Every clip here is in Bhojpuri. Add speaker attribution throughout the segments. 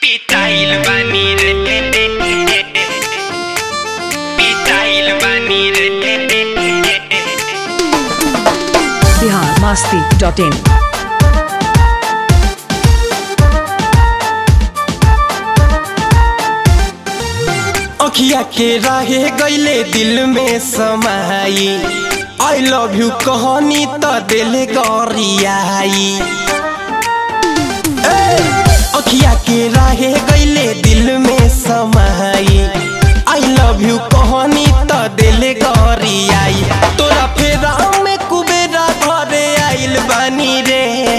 Speaker 1: पिटाइल बानी रे पिटाइल बानी रे
Speaker 2: बिहार मस्ती डॉट इन
Speaker 3: अखिया के रहे गईले दिल में समाई आई लव यू कहनी त दिल गरियाई ए, अखिया के रहे गईले दिल में समाई आई लव यू कहनी त दिल गरियाई तोरा फेरा में कुबेरा घरे आइल बानी रे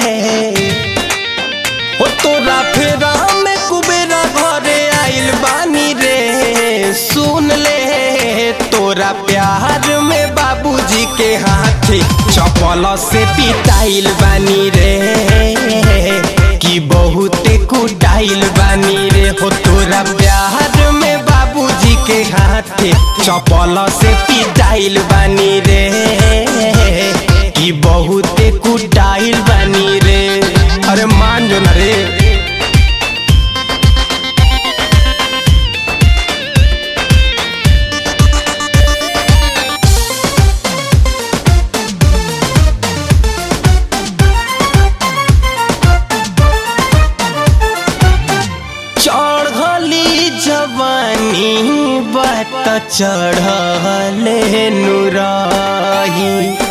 Speaker 3: ओ तोरा फेरा में कुबेरा घरे आइल बानी रे सुन ले तोरा प्यार में बाबूजी के हाथे चपल से पिटाइल बानी रे कि बहुते कुटाइल बानी रे हो तोरा प्यार में बाबूजी के हाथे चपल से पिटाइल बानी रे कि बहुते कुटाइल बानी रे अरे मान जो ना रे चढ़ली जवानी बात चढ़ले नुराही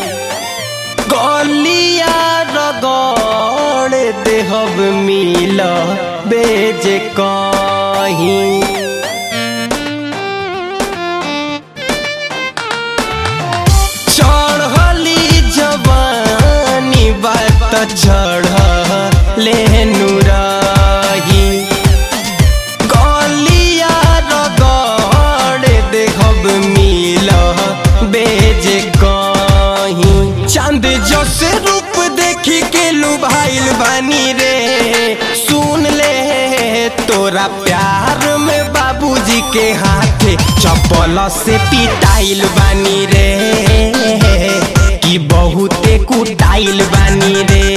Speaker 3: गलिया रगड़ देहब मिल बेज कहीं चढ़ली जवानी बात चढ़ले नुराही गलिया रगड़ देखब मिल बेज कहीं चांद जैसे रूप देखी के लुभाइल बानी रे सुन ले तोरा प्यार में बाबूजी के हाथे चप्पल से पिटाइल बानी रे कि बहुते कुटाइल बानी रे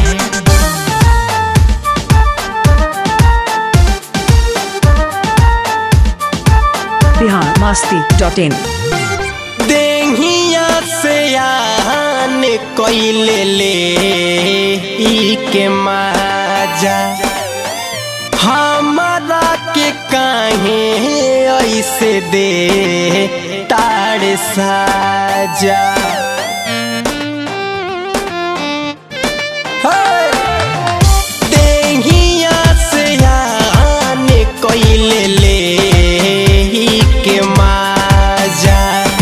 Speaker 2: बिहार मस्ती डॉट इन
Speaker 3: देहिया से आन कैले ले ई के माजा हमारा के काहे ऐसे दे ताड़ साजा हे! देहिया से आन कैले ले ई के माजा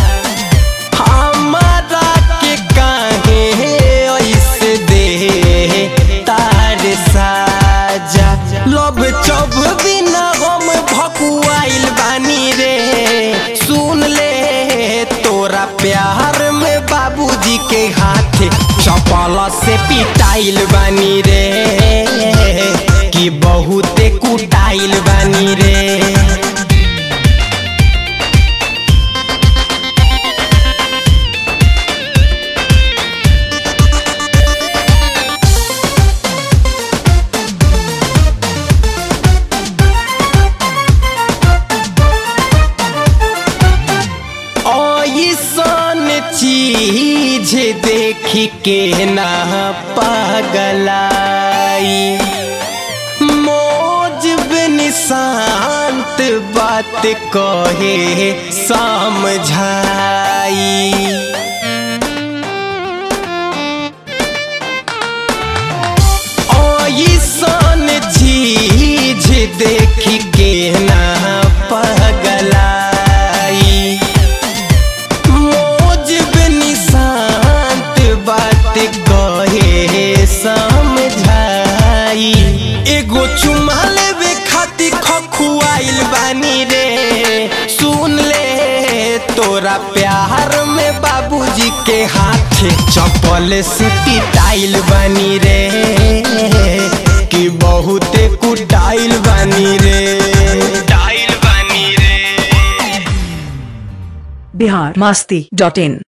Speaker 3: हमारा के काहे ऐसे दे तार साजा लब चब बिना हम भकुआइल बानी रे सुन ले तोरा प्यार में बाबूजी के हाथे चपल से पिटाइल बानी रे कि बहुते कुटाइल बानी रे ऐसन चीज देख के ना पगलाई मौज बिन शांत बात कहे समझाई ऐसन चीज देख के ना पगलाई मौज बिन शांत बात कहे समझाई एगो चुमा लेवे खातिर खखुआइल बानी रे सुन ले तोरा प्यार में बाबूजी के हाथे चप्पल से पिटाइल बानी रे कि बहुते कुटाइल बानी रे
Speaker 1: टाइल बानी रे
Speaker 2: बिहार मस्ती डॉट इन